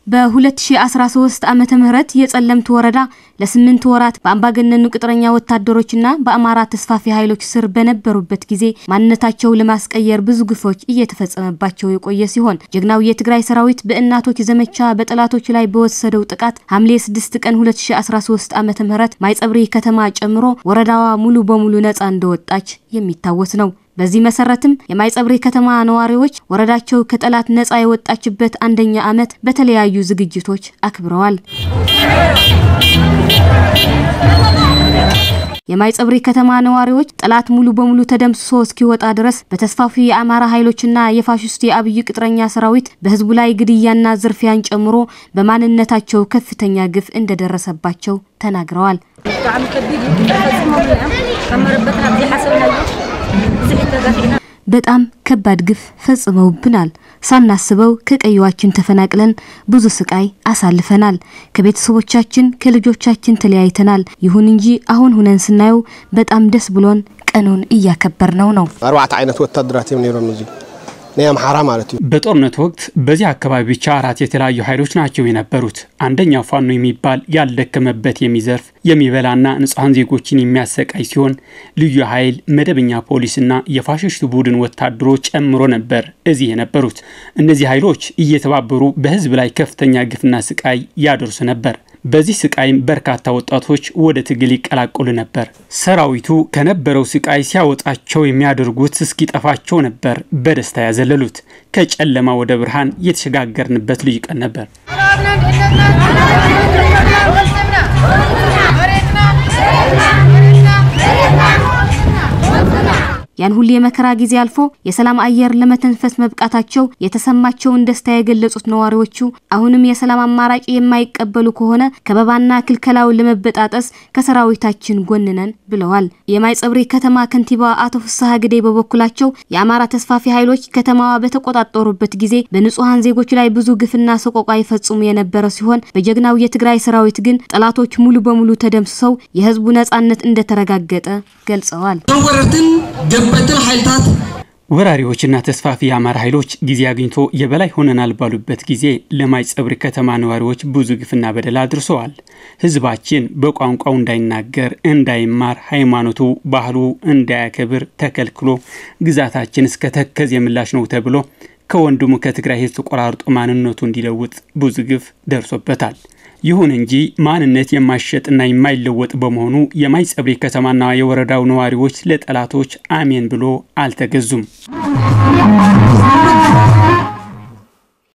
በ2013 ዓመተ ምህረት የጸለምት ወረዳ ለስምንት ወራት በአምባገነኑ ቅጥረኛ ወታደሮችና በአማራ ተስፋፊ ኃይሎች ስር በነበሩበት ጊዜ ማንነታቸው ለማስቀየር ብዙ ግፎች እየተፈጸመባቸው የቆየ ሲሆን ጀግናው የትግራይ ሰራዊት በእናቶች ዘመቻ በጠላቶች ላይ በወሰደው ጥቃት ሐምሌ 6 ቀን 2013 ዓመተ ምህረት ማይጸብሪ ከተማ ጨምሮ ወረዳዋ ሙሉ በሙሉ ነፃ እንደወጣች የሚታወስ ነው። በዚህ መሰረትም የማይጸብሪ ከተማ ነዋሪዎች ወረዳቸው ከጠላት ነፃ የወጣችበት አንደኛ ዓመት በተለያዩ ዝግጅቶች አክብረዋል። የማይጸብሪ ከተማ ነዋሪዎች ጠላት ሙሉ በሙሉ ተደምስሶ እስኪወጣ ድረስ በተስፋፊ የአማራ ኃይሎችና የፋሽስቱ የአብይ ቅጥረኛ ሰራዊት በህዝቡ ላይ ግድያና ዝርፊያን ጨምሮ በማንነታቸው ከፍተኛ ግፍ እንደደረሰባቸው ተናግረዋል። በጣም ከባድ ግፍ ፈጽመውብናል። ሳናስበው ከቀየዋችን ተፈናቅለን ብዙ ስቃይ አሳልፈናል። ከቤተሰቦቻችን ከልጆቻችን ተለያይተናል። ይሁን እንጂ አሁን ሁነን ስናየው በጣም ደስ ብሎን ቀኑን እያከበርነው ነው። አርባዕተ ዓይነት ወታደራት እዮም ነይሮም እዚ ናይ አምሓራ ማለት እዩ። በጦርነት ወቅት በዚህ አካባቢ ብቻ አራት የተለያዩ ኃይሎች ናቸው የነበሩት። አንደኛው ፋኖ የሚባል ያልደከመበት የሚዘርፍ የሚበላና ንጹሐን ዜጎችን የሚያሰቃይ ሲሆን ልዩ ኃይል፣ መደበኛ ፖሊስና የፋሽስቱ ቡድን ወታደሮች ጨምሮ ነበር እዚህ የነበሩት። እነዚህ ኃይሎች እየተባበሩ በህዝብ ላይ ከፍተኛ ግፍና ስቃይ ያደርሱ ነበር። በዚህ ስቃይም በርካታ ወጣቶች ወደ ትግል ይቀላቀሉ ነበር። ሰራዊቱ ከነበረው ስቃይ ሲያወጣቸው የሚያደርጉት እስኪጠፋቸው ነበር በደስታ ያዘለሉት። ከጨለማ ወደ ብርሃን የተሸጋገርንበት ልዩ ቀን ነበር። ያን ሁሉ የመከራ ጊዜ አልፎ የሰላም አየር ለመተንፈስ መብቃታቸው የተሰማቸውን ደስታ የገለጹት ነዋሪዎቹ አሁንም የሰላም አማራጭ የማይቀበሉ ከሆነ ከበባና ክልከላውን ለመበጣጠስ ከሰራዊታችን ጎን ነን ብለዋል። የማይጸብሪ ከተማ ከንቲባ አቶ ፍስሐ ግዴ በበኩላቸው የአማራ ተስፋፊ ኃይሎች ከተማዋ በተቆጣጠሩበት ጊዜ በንጹሐን ዜጎች ላይ ብዙ ግፍና ሰቆቃ ይፈጽሙ የነበረ ሲሆን በጀግናው የትግራይ ሰራዊት ግን ጠላቶች ሙሉ በሙሉ ተደምስሰው የህዝቡ ነጻነት እንደተረጋገጠ ገልጸዋል። ገበትን ኃይልታት ወራሪዎችና ተስፋፊ የአማራ ኃይሎች ጊዜ አግኝቶ የበላይ ሆነናል ባሉበት ጊዜ ለማይጸብሪ ከተማ ነዋሪዎች ብዙ ግፍና በደል አድርሰዋል። ህዝባችን በቋንቋው እንዳይናገር፣ እንዳይማር፣ ሃይማኖቱ፣ ባህሉ እንዳያከብር ተከልክሎ ግዛታችን እስከ ተከዝ የምላሽ ነው ተብሎ ከወንድሙ ከትግራይ ህዝብ ተቆራርጦ ማንነቱ እንዲለውጥ ብዙ ግፍ ደርሶበታል። ይሁን እንጂ ማንነት የማይሸጥና የማይለወጥ በመሆኑ የማይጸብሪ ከተማና የወረዳው ነዋሪዎች ለጠላቶች አሜን ብሎ አልተገዙም።